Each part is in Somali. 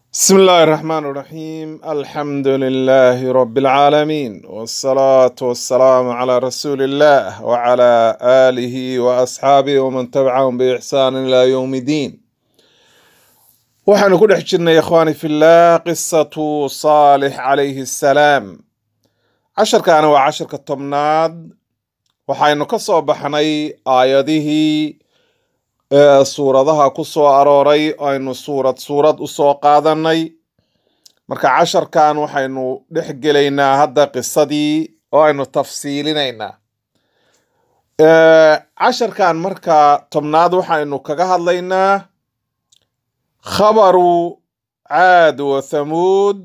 بسم الله الرحمن الرحيم الحمد لله رب العالمين والصلاة والسلام على رسول الله وعلى آله وأصحابه ومن تبعهم بإحسان إلى يوم الدين waxaanu ku dhex jirnay ikhwaani fillah qisatu saalix calayhi assalaam casharkaana waa casharka tobnaad waxaynu ka soo baxnay aayadihii ee suuradaha ku soo arooray aynu suurad suurad u soo qaadanay marka casharkan waxaynu dhex gelaynaa hadda qisadii oo aynu tafsiilinaynaa Ee, casharkan marka tobnaad waxaynu kaga hadlaynaa khabaru caad wa thamuud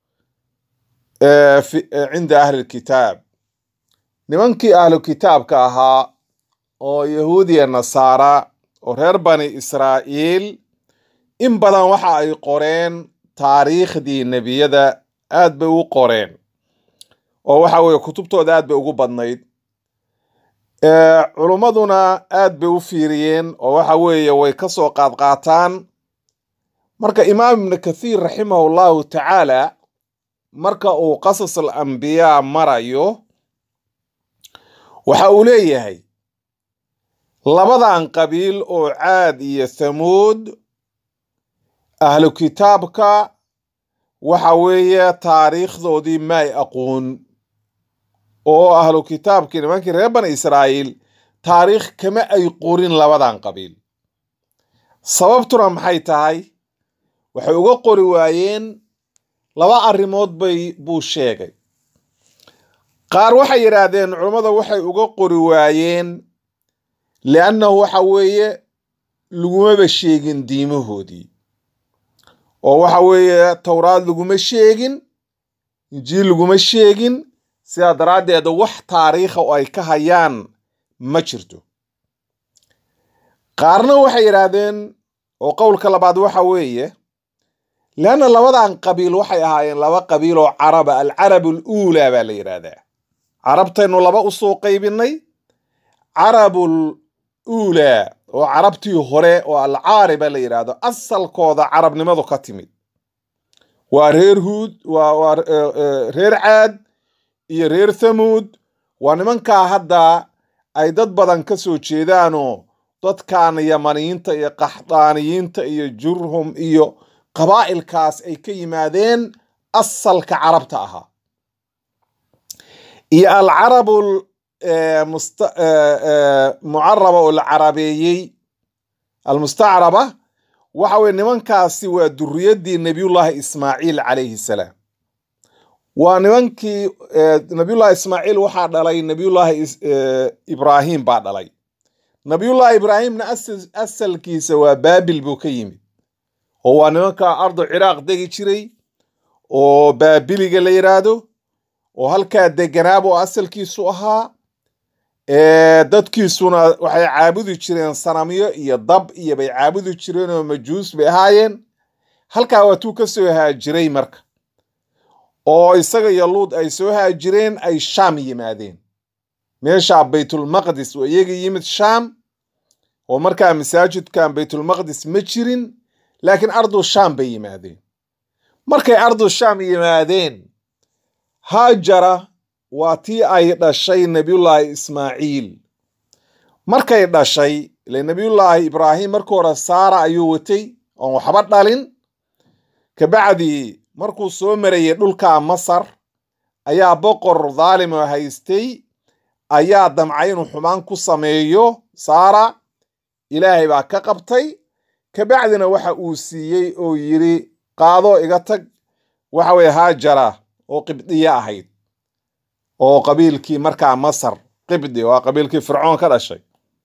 ee, fi- ee, cinda ahli lkitaab nimankii ahlu kitaabka ahaa oo yahuudiya nasaara oo reer bani israa'iil in badan waxa ay qoreen taariikhdii nebiyada aad bay u qoreen oo waxa weeye kutubtooda aad bay ugu badnayd Ee, culummaduna aad bay u fiiriyeen oo waxa weeye way ka soo qaadqaataan marka imaam ibnu kathiir raximahu llahu tacaala marka uu qasas alambiyaa marayo waxa uu leeyahay labadan qabiil oo caad iyo thamuud ahlu kitaabka waxa weeye taariikhdoodii ma ay aqoon oo ahlu kitaabkii nimankii reer bani israa'iil taariikh kama ay qorin labadan qabiil sababtuna maxay tahay waxay uga qori waayeen laba arrimood bay buu sheegay qaar waxay yidhaahdeen culummada waxay uga qori waayeen liannahu waxa weeye lagumaba sheegin diimahoodii oo waxa weeye towraad laguma sheegin injiil laguma sheegin sidaa daraaddeed wax taariikha oo ay ka hayaan ma jirto qaarna waxay yidhaahdeen oo qowlka labaad waxa weeye leanna labadan qabiil waxay ahaayeen laba qabiil oo caraba alcarab aluulaa baa la yidhaahdaa carabtaynu laba usoo qaybinay carabul uulaa oo carabtii hore oo alcaariba la yidhaahdo asalkooda carabnimadu ka timid waa reer huud waa waa eh, eh, reer caad iyo reer thamuud waa nimankaa hadda ay dad badan ka soo jeedaanoo dadkan yamaniyiinta iyo qaxdaaniyiinta iyo jurhum iyo qabaa'ilkaas ay ka yimaadeen asalka carabta ahaa iyo alcarabul eh, musta- eh, eh, mucaraba oo la carabeeyey almustacraba waxa weye nimankaasi waa duriyadii nebiyullaahi ismaaciil calayhi salaam waa nimankii eh, nabiyullaahi ismaaciil waxaa dhalay nabiyullaahi is- eh, ibraahim baa dhalay nabiyullaahi ibraahimna asal- asalkiisa waa baabil buu ka yimid oo waa nimanka ardu ciraaq degi jiray oo baabiliga la yidhaahdo oo halkaa deganaaba oo asalkiisu ahaa ee dadkiisuna waxay caabudi jireen sanamyo iyo dab iyo bay caabudi jireen oo majuus bay ahaayeen halkaa waa tuu ka soo haajiray marka oo isaga iyo luud ay soo haajireen ay shaam yimaadeen meesha baytulmaqdis oo iyaga yimid shaam oo markaa masaajidkan baytulmaqdis ma jirin laakiin ardu shaam bay yimaadeen markay ardu shaam yimaadeen haajara waa tii ay dhashay nebiyullaahi ismaaciil markay dhashay ile nebiyullaahi ibraahim markii hore saara ayuu watay oon waxba dhalin kabacdi markuu soo marayay dhulka masar ayaa boqor dhaalim oo haystay ayaa damcay inuu xumaan ku sameeyo saara ilaahay baa ka qabtay kabacdina waxa uu siiyey oo yidhi qaado iga tag waxa weye haajara oo qibdiye ahayd oo qabiilkii markaa masar qibdi waa qabiilkii fircoon ka dhashay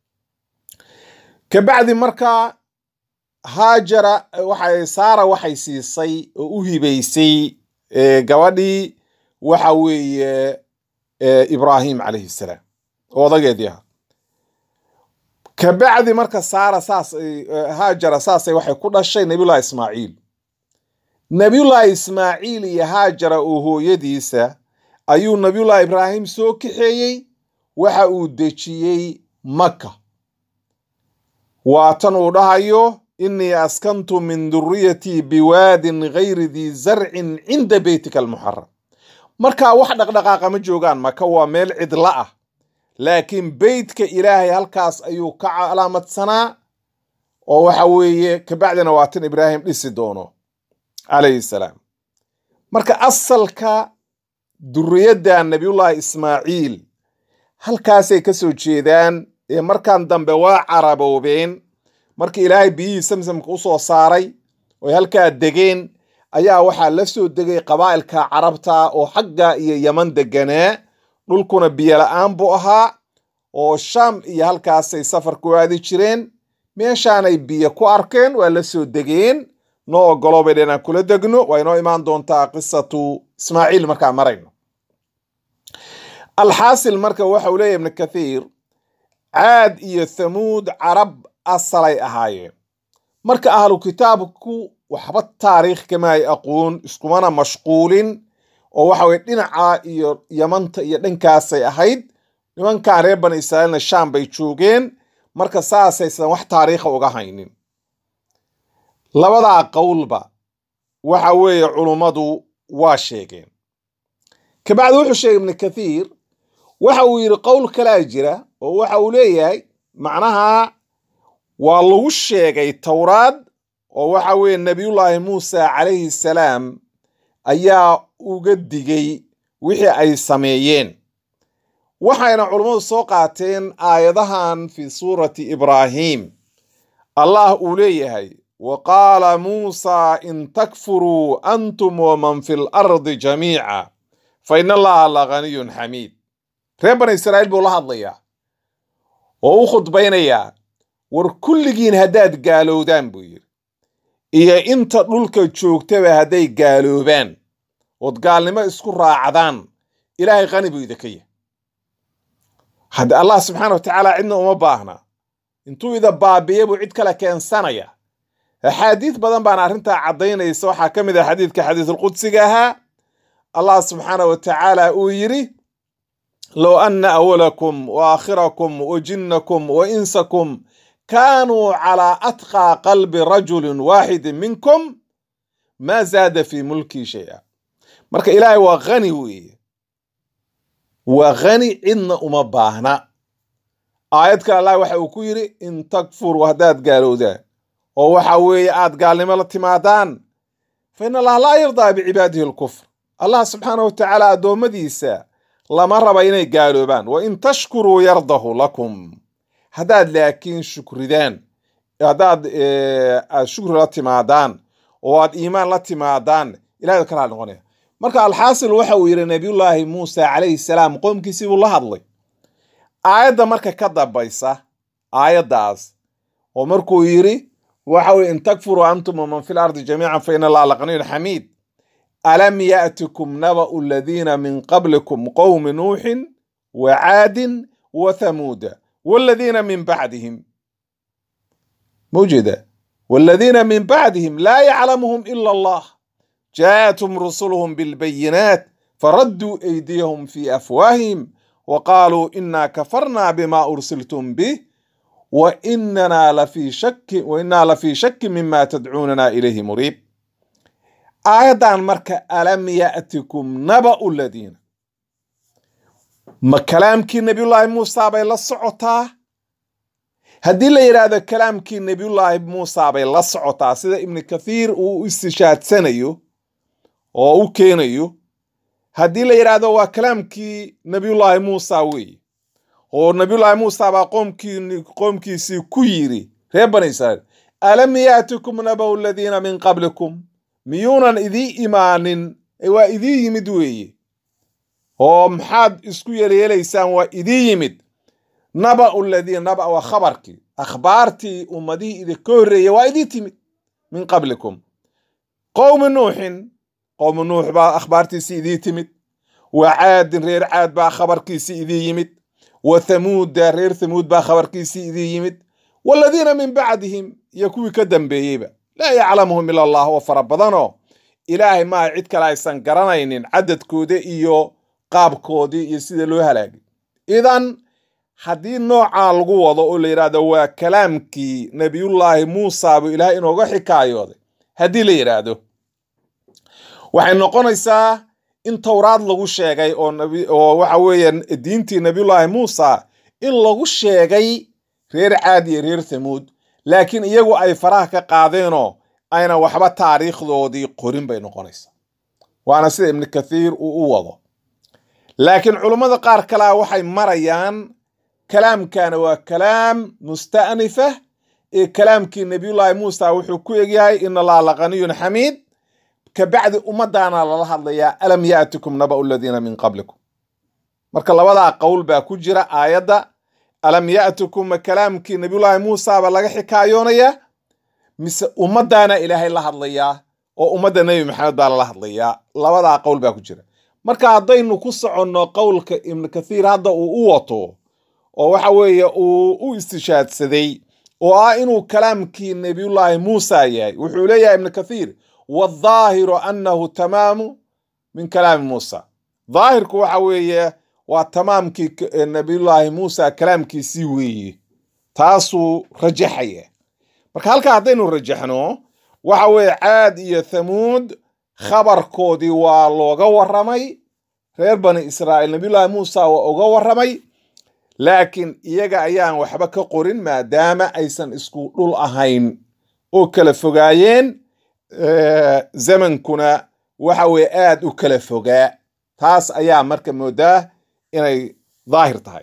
kabacdi markaa haajara waxay saara waxay siisay oo u hibaysay eh, gabadhii waxa weeye eh, ibraahim calayhi salaam oo odageedii ahaa kabacdi marka saara saas ay- eh, haajara saasay waxay ku dhashay nabiyullahi ismaaciil nabiyullaahi ismaaciil iyo haajara oo hooyadiisa ayuu nabiyullaahi ibraahim soo kaxeeyey waxa uu dejiyey maka waa tan uu dhahayo inii askantu min duriyatii biwaadin gayri dii zarcin cinda beytika almuxaram markaa wax dhaqdhaqaaqa ma joogaan maka waa meel cidla ah laakiin beytka ilaahay halkaas ayuu ka calaamadsanaa oo waxa weeye kabacdina waatan ibraahim dhisi doono calayhi salaam marka asalka duriyadda nabiyullaahi ismaaciil halkaasay ka soo jeedaan ee markan dambe waa caraboobeen markii ilaahay biyihii samsamka u soo saaray oy halkaa degeen ayaa waxaa la soo degay qabaa'ilka carabta oo xagga iyo yaman deganaa dhulkuna biyo la-aan buu ahaa oo shaam iyo halkaasay safar ku aadi jireen meeshaanay biyo ku arkeen waa la soo degeen noo ogolo bay dhenaan kula degno waa inoo imaan doontaa qisatu ismaaciil markaa marayno alxaasil marka waxa uu leeyahy ibnu kathiir caad iyo thamuud carab asalay ahaayeen marka ahlu kitaabku waxba taariikh kama ay aqoon iskumana mashquulin oo waxa weye dhinaca iyo yamanta iyo dhankaasay ahayd nimankan reer bani israa'iilna shaam bay joogeen marka saasaysan wax taariikha uga haynin labadaa qowlba waxa weeye culummadu waa sheegeen kabacdi wuxuu sheegay ibnu kathiir waxa uu yidhi qowl kalaa jira oo waxa uu leeyahay macnaha waa lagu sheegay towraad oo waxa weeye nebiyullaahi muusa calayhi salaam ayaa uga digay wixii ay sameeyeen waxayna culummadu soo qaateen aayadahan fi suurati ibraahim allah uu leeyahay wa qaala muusa in takfuruu antum waman fi lardi jamiica fa in allaha la ganiyun xamiid reer bani israa'iil buu la hadlayaa oo u khudbaynayaa war kulligiin haddaad gaalowdaan buu yidhi iyo inta dhulka joogtaba hadday gaaloobaan ood gaalnimo isku raacdaan ilaahay qani buu idinka yahay hadde allah subxaana wa tacaala cidna uma baahna intuu ida baabiye buu cid kale keensanaya axaadiid badan baana arrintaa caddaynaysa waxaa ka mid ah xadiidka xadiisulqudsiga ahaa allah subxaana wa tacaala uu yidhi low anna awalakum wa aakhirakum wa jinnakum wa insakum kaanuu calaa atqaa qalbi rajulin waaxidin minkum maa zaada fii mulkii shay-a marka ilaahay waa khani weeye waa khani cidna uma baahna aayad kale allah waxa uu ku yidhi in takfuruu haddaad gaalowdaan oo waxa weeye aad gaalnimo la timaadaan fa in allaha laa yardaa bicibaadihi alkufr allah subxaana wa tacaala addoommadiisa lama raba inay gaaloobaan wa in tashkuruu yardahu lakum haddaad laakiin shukridaan haddaad aad shukri la timaadaan oo aad iimaan la timaadaan ilahay kala noqonaya marka alxaasil waxa uu yidhi nabiyullaahi muusa calayhi salaam qoomkiisii buu la hadlay aayadda marka ka dambaysa aayaddaas oo markuu yidhi waxa weye in takfuruu antum waman fi lardi jamiican fa ina allaha laqaniyun xamiid alam yaatikum naba'u aladiina min qablikum qowmi nuuxin wa caadin wa thamuuda والذين من بعدهم موجودة والذين من بعدهم لا يعلمهم إلا الله جاءتهم رسلهم بالبينات فردوا أيديهم في أفواههم وقالوا إنا كفرنا بما أرسلتم به وإننا لفي شك وإنا لفي شك مما تدعوننا إليه مريب آية مركة ألم يأتكم نبأ الذين ma kalaamkii nebiyullaahi muusa bay la socotaa haddii la yidhaahdo kalaamkii nebiyullaahi muusa bay la socotaa sida ibnu kathiir uu u istishaadsanayo oo u keenayo haddii la yidhaahdo waa kalaamkii nebiyullaahi muusa weeye oo nebiyullaahi muusa baa qoomkii qoomkiisii ku yiri reer bani israa'iil alam yaatikum naba'u aladiina min qablikum miyuunan idii imaanin waa idii yimid weeye oo maxaad isku yeelyeelaysaan waa idii yimid naba'u ladiina naba waa khabarkii akhbaartii ummadihii idinka horreeyey waa idii timid min qablikum qowmi nuuxin qowmi nuux baa akhbaartiisii idii timid wa caadin reer caad baa khabarkiisii idii yimid wa thamuuda reer thamuud baa khabarkiisii idii yimid waladiina min bacdihim iyo kuwii ka dambeeyeyba laa yaclamuhum ila allah oo fara badanoo ilaahay maa cid kale aysan garanaynin cadadkooda iyo qaabkoodii iyo sida loo halaagay idan haddii noocaa lagu wado oo la yidhaahdo waa kalaamkii nebiyullaahi muusa buu ilaahay inooga xikaayooday haddii la yidhaahdo waxay noqonaysaa in towraad lagu sheegay oo nabi oo waxa weeye diintii nebiyullaahi muusa in lagu sheegay reer caad iyo reer thamuud laakiin iyagu ay faraha ka qaadeenoo ayna waxba taariikhdoodii qorin bay noqonaysaa waana sida ibnu kathiir uu u wado laakiin culummada qaar kalea waxay marayaan kalaamkana waa kalaam musta'nifa ee kalaamkii nebiyullaahi muusa wuxuu ku egyahay in allaha laqaniyun xamiid kabacdi ummadaana lala hadlayaa alam yaatikum naba'u aladiina min qablikum marka labadaa qowl baa ku jira aayadda alam yaatikum ma kalaamkii nebiyullaahi muusa baa laga xikaayoonayaa mise ummadaana ilaahay la hadlayaa oo ummadda nebi maxamed baa lala hadlayaa labadaa qowl baa ku jira marka haddaynu ku soconno qowlka ibnu kathiir hadda uu u wato oo waxa weeye uu u istishaadsaday oo ah inuu kalaamkii nebiyullaahi muusa yahay wuxuu leeyahay ibnu kathiir waaldaahiru annahu tamaamu min kalaami muusa daahirku waxa weeye waa tamaamkii nebiyullaahi muusa kalaamkiisii weeye taasuu rajaxaya marka halkaa haddaynu rajaxno waxa weeye caad iyo thamuud khabarkoodii waa looga warramay reer bani israa'iil nebiyullaahi muusa waa uga warramay laakiin iyaga ayaan waxba ka qorin maadaama aysan isku dhul ahayn oo kala fogaayeen zamankuna waxa weye aad u kala fogaa taas ayaa marka moodaa inay daahir tahay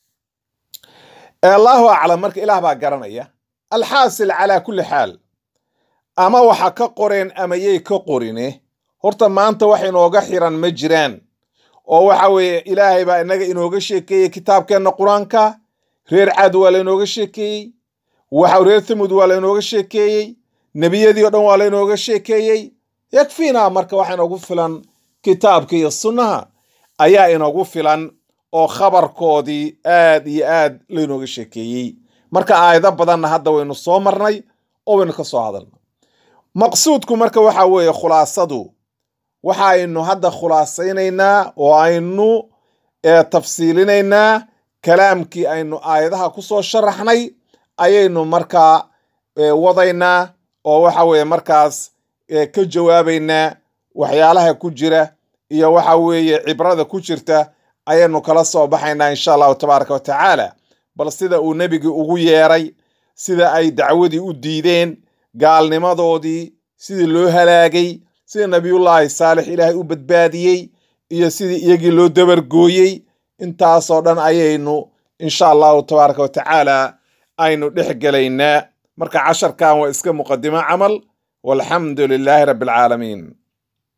allahu aclam marka ilaah baa garanaya alxaasil calaa kulli xaal ama waxa ka qoreen ama yay ka qorine horta maanta wax inooga xiran ma jiraan oo waxa weeye ilaahay baa inaga inooga sheekeeyey kitaabkeenna qur-aanka reer caad waa laynooga sheekeeyey waxa reer thamud waa laynooga sheekeeyey nebiyadii o dhan waa laynooga sheekeeyey yakfiinaa marka waxa inoogu filan kitaabka iyo sunnaha ayaa inoogu filan oo khabarkoodii aad iyo aad laynooga sheekeeyey marka aayado badanna hadda waynu soo marnay oo waynu ka soo hadalnay maqsuudku marka waxa weeye khulaasadu waxa aynu hadda khulaasaynaynaa oo aynu tafsiilinaynaa kalaamkii aynu aayadaha ku soo sharaxnay ayaynu markaa wadaynaa oo waxa weeye markaas ka jawaabaynaa waxyaalaha ku jira iyo waxa weeye cibrada ku jirta ayaynu kala soo baxaynaa insha allahu tabaaraka wa tacaala bal sida uu nebigii ugu yeeray sida ay dacwadii u diideen gaalnimadoodii sidii loo halaagay sida nebiyullaahi saalix ilaahay u badbaadiyey iyo sidii iyagii loo dabargooyey intaasoo dhan ayaynu insha allahu tabaaraka wa tacaala aynu dhex gelaynaa marka casharkan waa iska muqadimo camal walxamdu lilaahi rabbi alcaalamiin